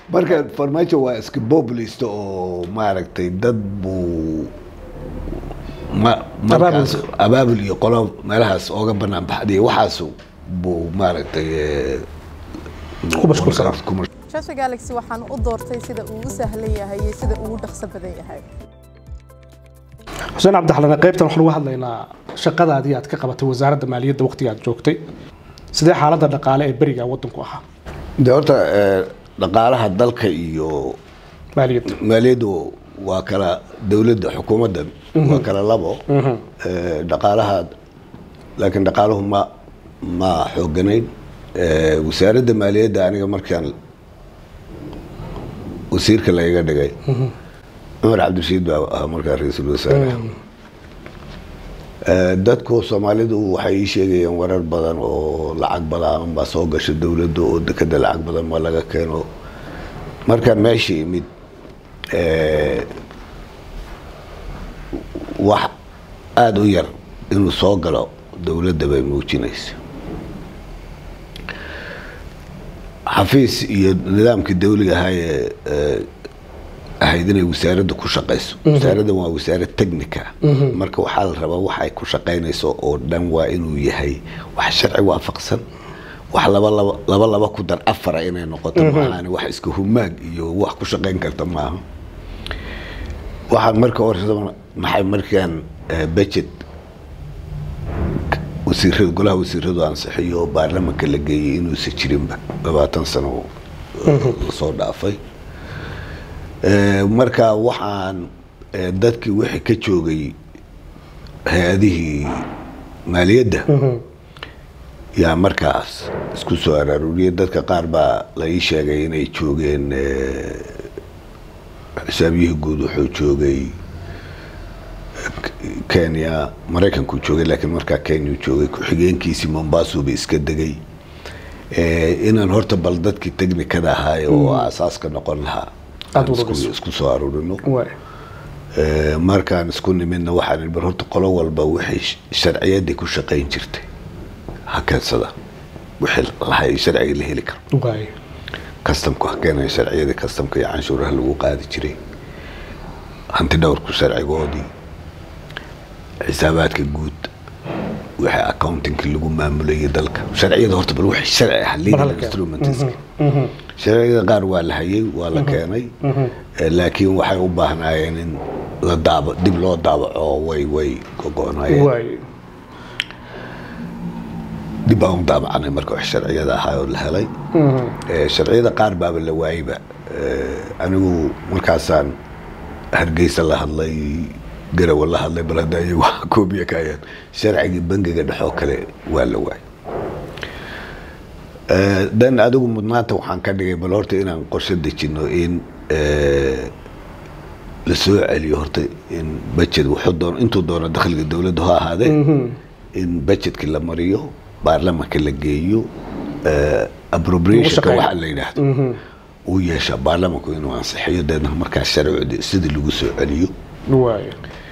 marka farmaajo waa iska populist oo maaragtay dad buu ma markaas abaabul iyo qolo meelahaas ooga banaan baxday waxaas buu maaragtay eh, Ku mashquulsanaa. ku mash- Shasha Galaxy waxaan u doortay sida uu u sahlan yahay iyo sida uu u dhaqso badan yahay xuseen cabdixalane qaybtan waxaan uga hadlaynaa shaqadaadii aad ka qabatay wasaaradda maaliyadda waqtiga aad joogtay sidee xaaladda dhaqaale ee beriga waddanku ahaa de horta eh, dhaqaalaha dalka iyo maaliyadda maaliyaddu waa kala dowladda xukuumadda waa kala labo Eh, dhaqaalaha laakiin dhaqaaluhu ma ma xooganayn Eh, wasaaradda maaliyadda aniga markaan wasiirka lagaga dhigay cumar cabdirashiid baa ahaa markaa ra-iisul wasaare Eh, dadku soomaalidu waxay ii sheegayeen warar badan oo lacag badan baa soo gasha dowladda oo dekeda lacag badan ma laga keeno markaan meesha imid eh, wax aada u yar inuu soo galo dowladda bay muujinaysa xafiis iyo nidaamkii dawliga ahaa ee eh, ahayd inay wasaaradda ku shaqayso wasaaraddan waa wasaarad technica marka waxaa la rabaa wax ay ku shaqaynayso oo dhan waa inuu yahay wax sharci waafaqsan wax laba laba laba laba ku dar afara inay noqoto maahan wax iska humaag iyo wax ku shaqayn karta maaha waxaan marka hore maxay markaan eh, budget wasiirada golaha wasiiradu ansixiyo oo baarlamanka la geeyey inuusan jirinba labaatan sano lasoo dhaafay Eh, marka waxaan eh, dadkii wixii ka joogay hay-adihii maaliyadda yaa markaas isku soo araaruriyay dadka qaar baa la ii sheegay inay joogeen eh, xisaabiyihii guud wuxuu joogay kenya maraykanku joogay laakiin markaa kenya joogay ku-xigeenkiisii mombasuba iska degay Eh, inaan horta bal dadkii technikada ahaay oo asaaska noqon lahaa Aad aan isku- ururiso. isku soo aruurino waay Eh, markaan isku nimidna waxaan bar horta qolo walba wixii sh- sharciyadii ku shaqayn jirtay ha keensada wixii lahay sharciga la heli karo waay kastamku ha keenaya sharciyadii kastamka iyo canshuuraha lagu qaadi jiray hanti dhowrku sharcigoodii xisaabaadka guud wixii accountingki lagu maamulayay dalka sharciyada horta bal wixii sharci ah Mar legal hala keeno. instrumentska sharciyada qaar waa la hayay waa la keenay Eh, laakiin waxay u baahnaayeen in la daaba dib loo daabaco way way gogoonayeen waay dib baan u daabacanay marka wax sharciyada ahaa oo la helay Eh, sharciyada qaar baaba la waayeyba Eh, anigu markaasaan hargeysa la hadlay garawa la hadlay bal hadda iyagu waxa koobiya ka hayaan sharcigii bangiga dhexoo kale waa la waayay Eh, dan adigu mudnaanta waxaan ka dhigay bal horta inaan qorshe dejino in eh, la soo celiyo horta in budget wuxuu doono intuu doono dakhliga dowladdu ha ahaadee in budgetkii la mariyo baarlamanka la geeyo eh, appropriationka shaqeeyo. waxa la yidhaahdo uu yeesha baarlamanku inuu ansixiyo deedna markaas sharcudi sidii lagu soo celiyo waay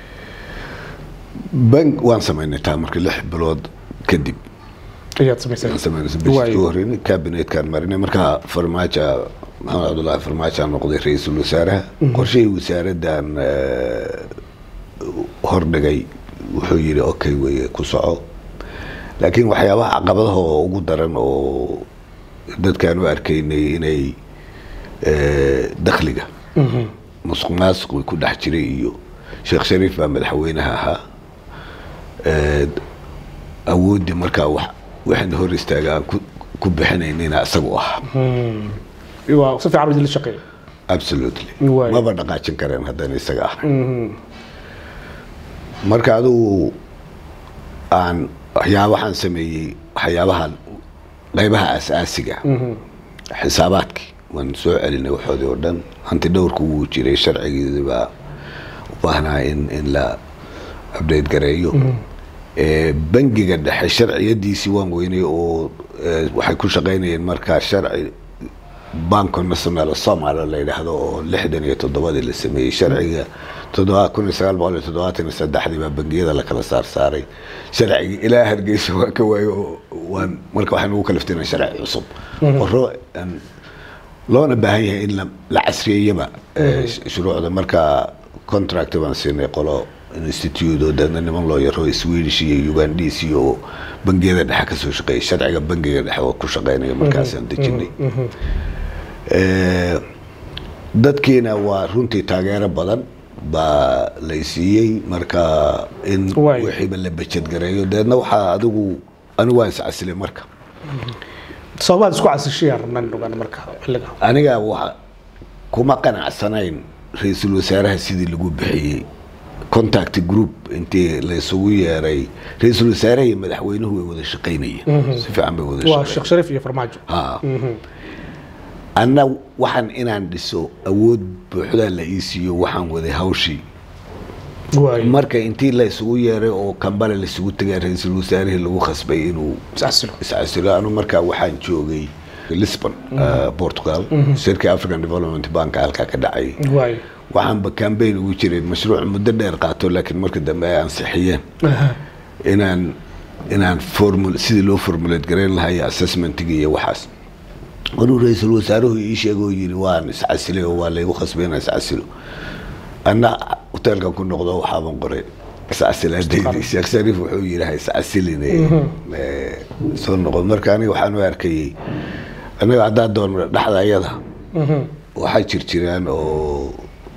bank waan samaynay taa marka lix bilood kadib ayaad samaysay aan samaynay Waayo. budgetkii u horreynay kabinetkaan marinay markaa farmaajo maxamed cabdullaahi farmaajo aan noqday ra-iisul wasaaraha qorshihii wasaaraddan eh, hordhigay wuxuu yidhi okay weye ku soco laakiin waxyaabaha caqabadaha oo ugu daran oo dadkaan u arkaynay inay eh, dakhliga musuq maasuq ku dhex jiray iyo sheekh shariif baa madaxweynaha ahaa Eh, awooddii markaa wax waxayna hor istaaga aan ku- ku bixinaynayna isagu ah waa si fiican idinla shaqeeya absolutely Waayo. maba dhaqaajin kareen haddana isaga ah marka adigu aan waxyaabahan sameeyey waxyaabahan qaybaha asaasiga xisaabaadkii waan soo celinay waxoodii oo dhan hanti dhowrku wuu jiray sharcigiisii baa u baahnaa in in la update gareeyo Eh, bangiga dhexe sharciyadiisii waan weynay oo eh, waxay ku shaqaynayeen markaa sharci banco national somalia la yidhaahdo oo lixdan iyo toddobadii la sameeyey sharciga toddoba kun iyo sagaal boqol iyo toddobaatan iyo saddexdii baa bangiyada la kala saar saaray sharcigi ilaa hargeysa waa ka waayo oo waan marka waxaan ugu kaliftinay sharci cusub qoro aan loona baahan yahay in la- la casriyeeyaba eh, sh- shuruucda marka contract baan siinay qolo institute oo deedna niman loo yaro swedish iyo ugandis iyo bangiyada dhexe kasoo shaqeeya sharciga bangiga dhexe oo ku shaqeynaya markaasaan dejinay Eh, dadkiina waa runtii taageero badan baa lay siiyey marka in Waay. wixiiba la bajadgareeyo deedna waxaa adigu anigu waan iscasilay marka sababaad isku casishayaan rabnaan ogaan marka xilliga aniga wa kuma qanacsanayn ra-iisul wasaaraha sidii lagu bixiyey contact group intii la isugu yeeray ra-iisul wasaaraha iyo madaxweynuhu way wada shaqaynayeen si fiican bay wada waa shaqaynayeen sheekh shariif iyo farmaajo Ha. anna waxaan inaan dhiso awood buuxda la ii siiyo waxaan waday hawshii waay marka intii la isugu yeeray oo kambale la isugu tegay ra-iisul wasaarihii lagu khasbay inuu iscasilo iscasilo anu markaa waxaan joogay lisbon uh, portugal shirkii african development bank halkaa ka dhacay waay waxaanba cambaign ugu jiray mashruuc muddo dheer qaato laakiin marka dambe ay ansixiyeen Aha. inaan inaan formul sidii loo formulate garayn lahaa iyo assessmentiga iyo waxaas maruu ra-iisul wasaaruhu ii sheegay oo yidhi waan iscasilay oo waa laygu khasbay inaan iscasilo anna hoteelkan ku noqdo waxaaban qoray iscasilaadaydi sheekh shariif wuxuu yidhi ha iscasilin eh, soo noqon marka aniga waxaan u arkayey aniga haddaa doon dhexda ayada waxaa jir jiraan oo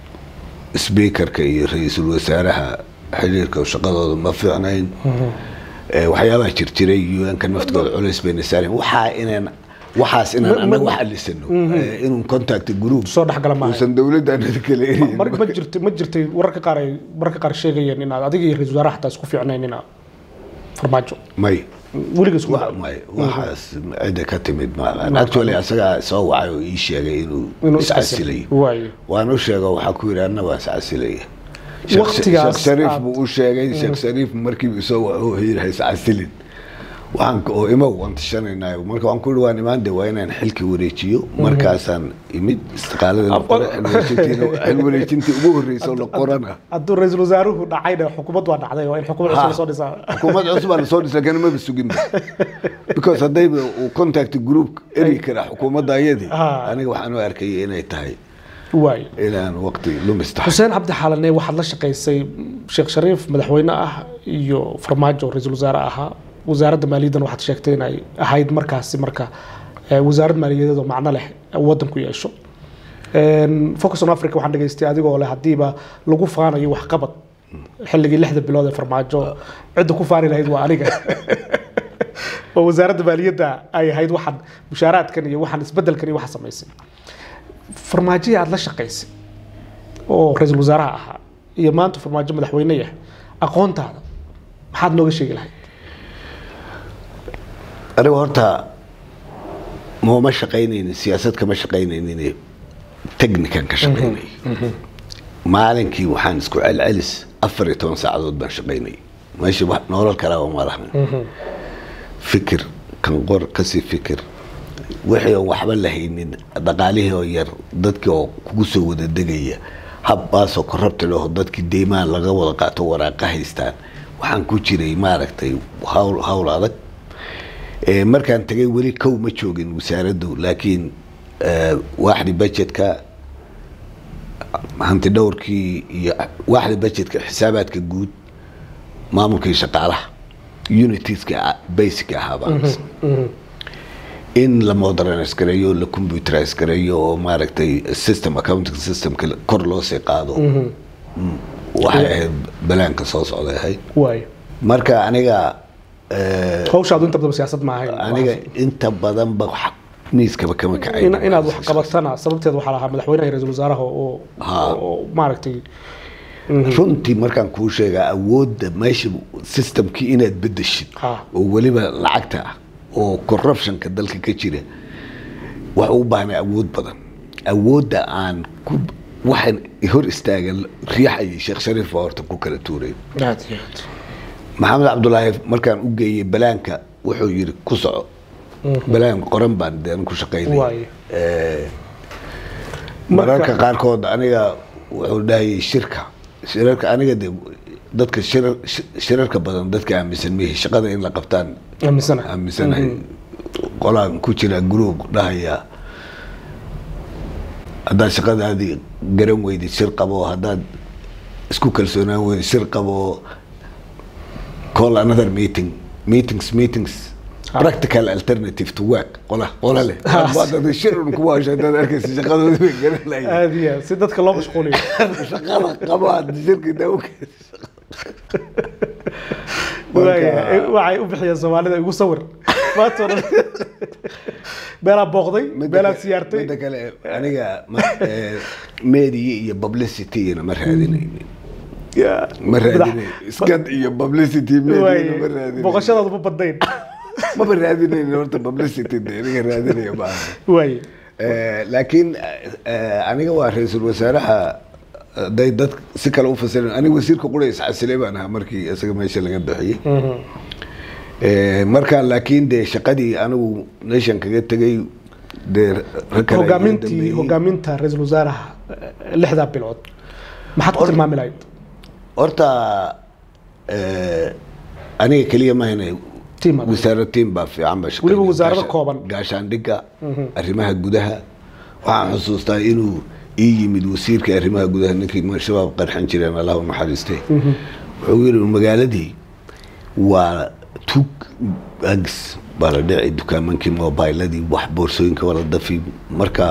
speakerka iyo ra-iisul wasaaraha xiriirka shaqadooda ma fiicnayn Eh, waxyaabaha jir jiray un-ka naftigooda culays bayna saareen waxaa inaan waxaas inaan Ma- anaga ma- waxalisano eh, inuu contact group soo dhexgala maaha uusan dowladda anada kala eryin mar ma jirtay ma jirtay wararka qaar ay mararka qaar sheegayeen inaad adiga iyo ra-iisul wasaaraha xataa isku fiicnayn inaad farmaajo may weliga isku wa- may waxaas cidda ka timid ma actually asagaa soo wacay oo ii sheegay inuu inuu iscasilay waay waan u sheega waxaa ku yidhi anna waan iscasilaya Waqtigaas sheekh shariif aad- buu u sheegay sheekh shariif markiiba isoo wuxuu yidhi ha iscasilin waxaan ka- oo imow waan tashanaynayo marka waan ku yidhi waan imaan de waa inaan xilki wareejiyo markaasaan imid istiqaalada la qoray xil wareejintiina- xil wareejintii ugu horreysay oo la qorana hadduu ra-iisul wasaaruhu dhacayna xukuumad waa dhacday waa in xukuumad cusub lasoo dhisaa xukuumad cusub baa lasoo dhisa kana maba suginba because haddayba uu contact group eri karaa xukuumadda ayadii Ah. aniga waxaan u arkayay inay tahay waay inaan waqti lumis tahay xuseen cabdi xaalane waxaad la shaqaysay sheekh shariif madaxweyne ah iyo farmaajo ra-iisul wasaare ahaa wasaaradda maaliyaddan waxaad sheegtay inay ahayd markaasi marka eh, wasaarad maaliyadeed oo macno leh waddanku yeesho Een, focus on africa waxaan dhageystay adigoo leh haddiiba lagu faanayo waxqabad xilligii lixda bilood ee farmaajo cidda ku faani lahayd waa aniga oo wasaaradda maaliyadda ay ahayd waxaan mushaaraadkan iyo waxaan isbedelkan iyo waxa samaysay farmaajihii aada la shaqaysay oo ra-iisul wasaaraha ahaa iyo maanta farmaajo madaxweyne yahay aqoontaada maxaad nooga sheegi lahayd aniga horta mooma shaqaynaynin siyaasad kama shaqaynaynin technican ka shaqaynay maalinkii waxaan isku celcelis afar iyo toban saacadood baan shaqaynay meesha wax nolol kalaba ma lahan fikir kan qor kasii fikir wixii oon waxba lahaynin dhaqaalihii oo yar dadkii oo kugu soo wada degaya habbaasoo korrabta leho dadkii deymaan laga wada qaato waraaqa haystaan waxaan ku jiray maaragtay hawl hawl adag Eh, markaan tagay weli kow ma joogin wasaaraddu laakiin eh, waaxdii budgetka hanti dhowrkii iyo waaxdii budgetka xisaabaadka guud maamulkii shaqaalaha unitieska basic ahaa baan in la modernize gareeyo la computerize gareeyo oo maaragtay system accounting systemka kor loo sii qaado Mm, waxay ahayd balaanka soo socday ahayd waay marka aniga eh, hawshaadu inta badan siyaasad ma ahayn aniga inta badanba wax miiskaba kama kacay In- inaad wax qabatana sababteed waxaa lahaa madaxweynaha iyo ra-iisul wasaaraha oo Ha. oo maaragtay runtii markaan kuu sheegaa awoodda meesha systemkii inaad bedeshid Ha. oo weliba lacagta ah oo corruptionka dalka ka jira wax u baahnay awood badan awoodda aan ku waxaan hor istaagan riixayay sheekh shariif baa horta ku kala tuuray aad iyo aad maxamed cabdulaahi markaan u geeyey balaanka wuxuu yidhi ku soco balaan qoran baan deen ku shaqaynay Waaye. Eh, Marka- mararka qaarkood aniga wuxuu dhahayay shirka shirarka aniga de dadka shirar shi- shirarka badan dadka aaminsan mihi shaqada in la qabtaan aaminsana aaminsanahay qolaan ku jira group dhahaya haddaad shaqadaadii garan weydid shir qabo haddaad isku kalsoonaan weydid shir qabo call another meeting meetings meetings practical alternative to work qola qola leh Haddaad shir un kuwa hesho haddaad arkaysa shaqadoodii bay garan lahayd aada iyo aad si dadka loo mashquuliyo shaqada qabo aad shirkii daa u Waaya, waxay u bixiyeen soomaalida igu sawir maanta oo dhan beelaa booqday beelaa siyaartay midda kale aniga ma- eh, media iyo publicity-na ma raadinaynin Ya. ma raadinayn iskad iyo publicity media ma Waaya, raadinayn booqashadaadu ma badnayn maba raadinayn horta publicity de aniga raadinaya maaha waaye Eh, laakiin eh, aniga waa ra-iisul wasaaraha haday dad si kale u fasirin aniga wasiirka qura isxasilay baan ahaa markii isaga meesha laga bixiyey Eh, marka laakiin dee shaqadii anigu nation kaga tegay dee rag kale ay iga hogaamintii dambeeyey. hogaaminta ra-iisul wasaaraha eh, lixdaa bilood maxaad ku tilmaami lahayd horta eh, aniga keliya mahayna Team adag. wasaaro tiim baa fiican ba shaqeynaya. Weliba wasaarado Gaasha- kooban. gaashaandhigga arrimaha gudaha waxaan xusuustaa inuu ii yimid wasiirka arrimaha gudaha ninkii ma- shabaab qarxin jireen allah u naxariistay wuxuu yidhi magaaladii waa tug agis baa la dhici dukaamankii mobiladii wax boorsooyinka waa la dafi marka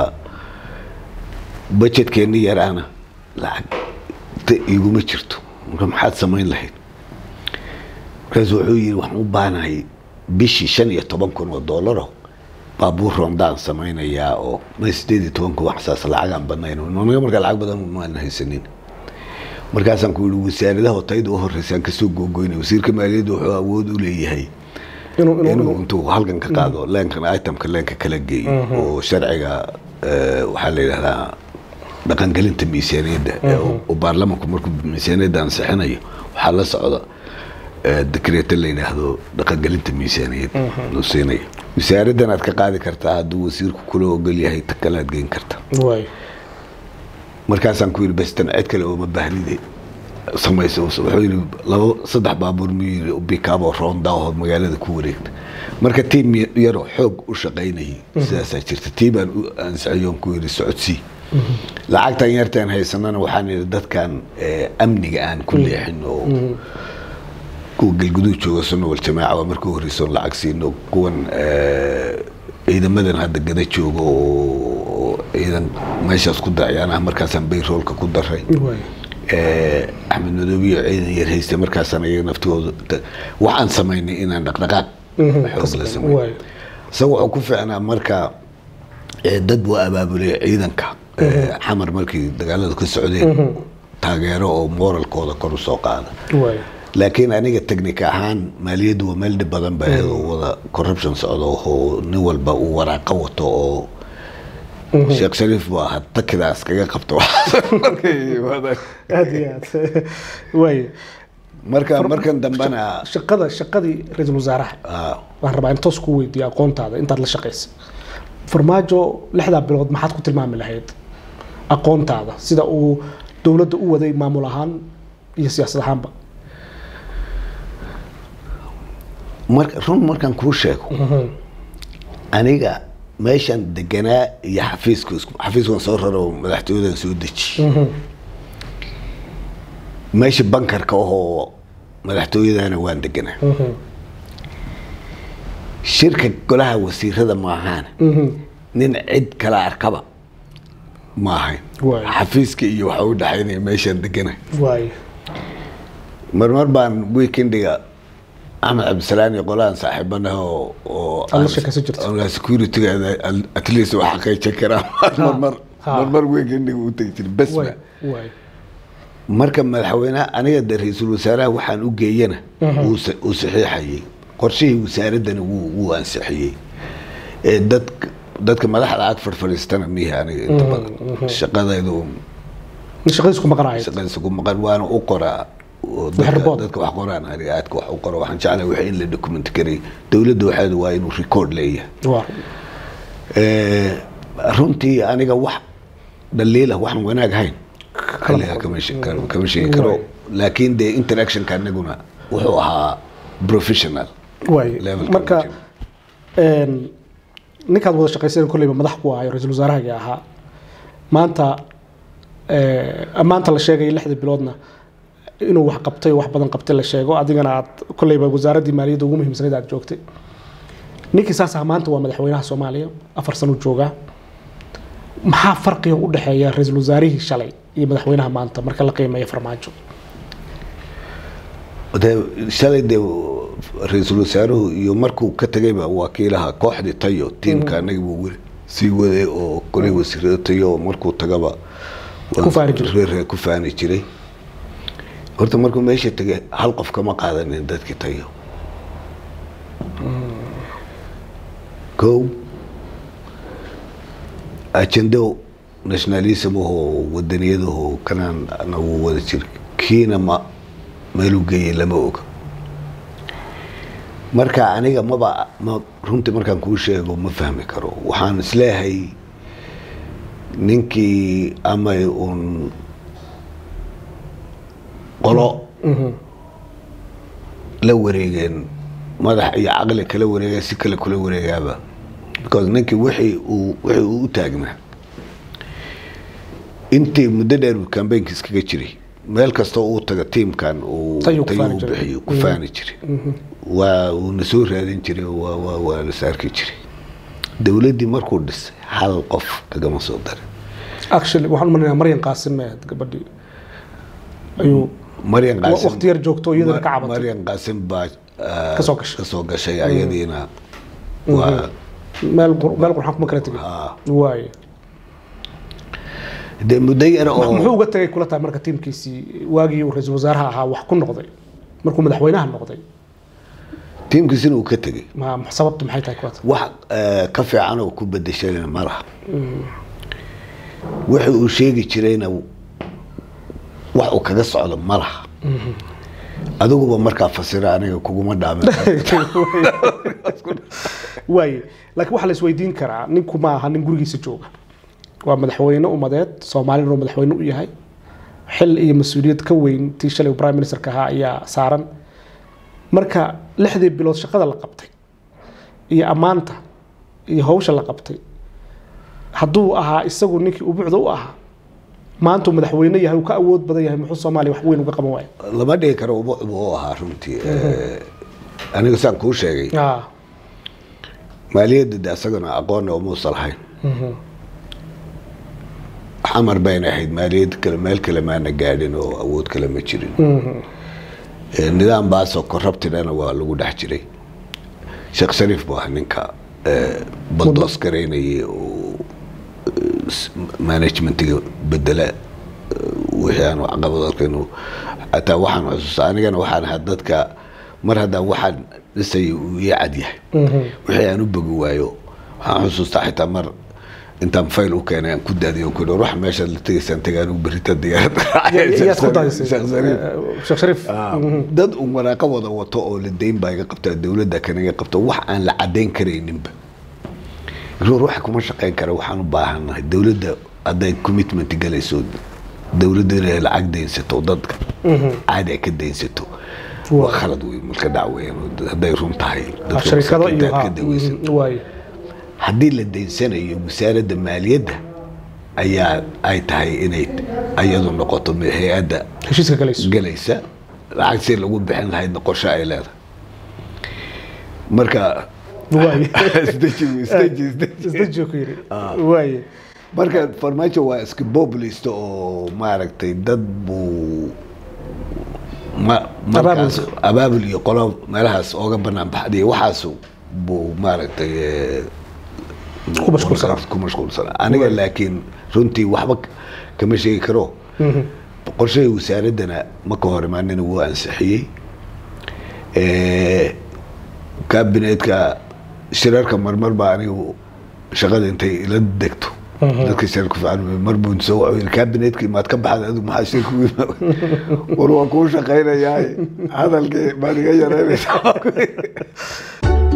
budgetkeenni yaraana lacag ta iguma jirto marka maxaad samayn lahayd markaasu wuxuu yidhi waxaan u baahanahay bishii shan iyo toban kun oo doolaro baabuur rondaan samaynayaa oo ma sideed iyo toban kun waxsaas lacagaan badnayn naga markaa lacag badan maan haysanin markaasaan ku yidhi wasaaradaha tayda u horeysaan kasoo googoynay wasiirka maaliyadda wuxuu awood u leeyahay inuu inuu inuu intuu halkan ka qaado leenkan itemka leenka kala geeyo oo sharciga eh, waxaa la yidhahdaa dhaqangelinta miisaaniyadda ee uu- uu baarlamanku markuu miisaaniyadda ansixinayo waxaa la socda eh, dekreeto la yidhaahdo dhaqangelinta miisaaniyadda uu siinayo wasaaraddan aad ka qaadi kartaa hadduu wasiirku kula ogol yahay ta kale aad geyn karta waaye markaasaan ku yidhi bastan cid kale ooma baahnide samayso wuxuu yidhi labo saddex baabuur muu yidhi bikaabo roonda oo magaalada ku wareegta marka tiim yaroo xoog u shaqaynayay sidaasaa jirta tii baan u ansixiyoon ku yidhi socodsii lacagtan yartaan haysanana waxaan yidhi dadkan eh, amniga aan ku leexin oo kuwa galguduud jooga sunna wal jamaaca waa markii horeysoon lacag siino kuwan eh, ciidamadan hadda gada jooga oo ciidan meeshaas ku dacayaan ah markaasaan bayroolka ku daray waaye Eh, axmed madoobiyo ciidan yar haysta markaasaan iyaga naftooda ta- waxaan samaynay inaan dhaqdhaqaaq xoog la sameyn waaye isaga wuxuu ku fiicnaa marka eh, dad buu abaabulay ciidanka eh, xamar markii dagaalada ka socdeen taageero oo moralkooda kor u soo qaada waaye laakiin aniga technic ahaan maaliyaddu waa meel dhib badan ba ahayd oo wada corruption socdo oo nin walba uu waraaqo wato oo sheekh shariif buu ahaa takidaas kaga qabto markay yimaadaan. aada iyo aad waaye marka markan dambena shaqada shaqadii ra-iisul wasaaraha ah, waxaan rabaa in toos ku weydiiyo aqoontaada intaad la shaqaysay farmaajo lixdaa bilood maxaad ku tilmaami lahayd aqoontaada sida uu dowladda u waday maamul ahaan iyo siyaasad ahaanba mar- run markaan kuu sheego aniga meeshan deganaa iyo xafiiska isku- xafiiskan soo raro madaxtooyadan soo deji meesha bankarka ahoo madaxtooyadana waan deganaa shirka golaha wasiirada maahaan nin cid kala arkaba ma ahayn Waay. xafiiska iyo waxa u dhexaynaya meeshaan degana waaye marmar baan weekendiga axmed cabdisalaan iyo qolahan saaxiibanaha oo oo Aad la sheekaysan jirto. aan securityga at least wax xaqiijin karaa marmar Ha. marmar weekendiga u tegi jiray bas waaye ba waaye marka madaxweynaha aniga de ra-iisul wasaaraha waxaan u geeyana wuu sa- uu saxiixayay qorshihii wasaaraddana wuu wuu ansixiyey ee dad dadka madaxda ag farfadhiistana mihi aniga inta badan shaqadaydu shaqadiis ku maqanaayad shaqadiisa ku maqan waana u qoraa oo dadka- report. dadka wax qoraan aniga aadka wax u qoro waxaan jeclahay wax in la document karay dowladda waxeedu waa inuu record leeyahay waa Eh, runtii aniga wax dhaliila waxaan wanaag hayn xilligaa kama she- kama- kama sheegi karo Waay. laakiin dee interactionka anaguna wuxuu ahaa professional waaye Levelka marka ugu een, ninkaad wada shaqayseen kolleyba madax ku ahayo ra-iisul wasaarahagii ahaa maanta eh, maanta la sheegay lixdii biloodna inuu wax qabtay oo wax badan qabtay la sheego adigana aad kolleyba wasaaraddii maaliyadda ugu muhiimsanayd aad joogtay ninkii saas ah maanta waa madaxweynaha soomaaliya afar sano joogaa maxaa farqiga u dhexeeya ra-iisul wasaarihii shalay iyo madaxweynaha maanta marka la qiimeeyo farmaajo dee shalay dee ra-iisul wasaaruhu iyo markuu ka tegayba wakiilaha kooxdii tayo tiimka anaga buu weli sii waday oo kolay wasiirada tayo oo markuu tagaba Ku faani jiray. reer ku faani jiray horta markuu meesha tegay hal qof kama qaadanin dadkii tayo kow ajendo nationalism ahoo wadaniyadahoo kanaan anagu wada jira kiina ma meeluu geeyey lama oga marka aniga maba ma runtii markaan kuu sheego ma fahmi karo waxaan isleeyahay ninkii amay uun qolo la wareegeen madax iyo caqli kala wareega si kale kula wareegaaba because ninkii wixii uu wixii uu u taagnaa intii muddo dheer uu kambeynka iskaga jiray meel kastoo uu taga tiimkan uu Tayuu ku tayuu faani u jiray. bixiyo ku faani jiray waa uuna soo raadin jiray waa waa waa la saarki jiray dowladdii markuu dhisay hal qof kagama soo darin actually waxaan umaleynaya maryan qaasim ee gabadhii ayuu maryan wa- qaasim waqti yar joogto iyadana ka cabatay maryan qaasim baa ah, Ka soo gashay. ka soo gashay ayadiina waa meel qur- meel qurxan kuma kala tegin ah, waaye dee muddo yar oo muxuu uga tagay kula tahay marka tiimkiisii waagii uu ra-iisul wasaaraha ahaa wax ku noqday markuu madaxweynaha noqday tiimkiisina uu ka tegey ma ma- sababtu maxay tahay kula tahay wax eh, ka fiican oo ku bedeshana ma laha wixii uu sheegi jirayna wax uu kaga socdo ma laha adiguba markaa fasira aniga kuguma dhaamin waaye laakiin waxaa la isweydiin karaa ninku ma aha nin gurigiisa jooga waa madaxweyne umadeed soomaalina uu madaxweyne u yahay xil iyo mas-uuliyad ka weyn tii shalay uu prime ministerka ahaa ayaa saaran marka lixdii bilood shaqada la qabtay iyo ammaanta iyo hawsha la qabtay hadduu ahaa isagu ninkii ubucda u ahaa maanta uu madaxweyne yahay uu ka awood badan yahay muxuu soomaaliya wax weyn uga qaban waaya lama dhihi karo uba u ahaa runtii Eh, aniga saan kuu sheegay Ah, maaliyadda de asagana aqoonna umuusa lahayn xamar bayna ahayd maaliyad kale meel kale maana gaadhin oo awood kale ma jirin Eh, nidaam baasoo corruptidana waa lagu dhex jiray sheekh shariif buu ahaa ninka eh, baldoos garaynayay oo eh, s- managementiga bedela eh, wixii aan caqabad arkayno xataa waxaan xusuusta anigana waxaan ahaa dadka mar haddaan waxaan dhisaya uu ii cad yahay wixii aan u bogi waayo waxaan xusuustaa xitaa mar intaan fayl u keenay aan ku daadiyo ku dhow ruux meeshaad la tegaysaan taga anigu berita diyaaradda yaad ku daysay Sheekh Shariif. Eh, sheekh shariif Ah, dad un waraaqo wada wato oo la deyn baa iga qabtaa dowladda kan iga qabta wax aan la cadayn karayninba ruux waxa kuma shaqayn kara waxaan u baahannahay dowladda hadday commitment galayso dowladda inay lacag daynsato dadka caadi ay ka daynsato waa khalad wey malka dhacweyn hadday run tahay Ah, sharikado iyo masaakiinta aad ha, ka daweysato mhm, waaye haddii la daynsanayo wasaaradda maaliyadda ayaa ay tahay inay ayadu noqoto hay-adda heshiiska galayso galaysa lacag si lagu bixin lahaydna qorshe ay leedahay marka waaye isdeji isdeji isdeji isdajio ku yidhi waaye marka farmaajo waa iska boblist oo maaragtay dad buu ma markaas abaabul iyo qolo meelahaas ooga banaan baxday waxaas buu maaragtay eh, Ku mashquulsanaa. ku mashquulsanaa aniga laakiin runtii waxba kama sheegi karo qorshahii wasaaraddana ma ka hor imaanina wuu ansixiyey Eh, kabinetka shirarka marmar baa anigu shaqada intay ila degto dadka shirarka fiican mar buu soo waco kabinetkii maad ka baxda adigu maxaa shirku war waan kuu shaqaynayaa hadalkii maad iga yaraynaysaa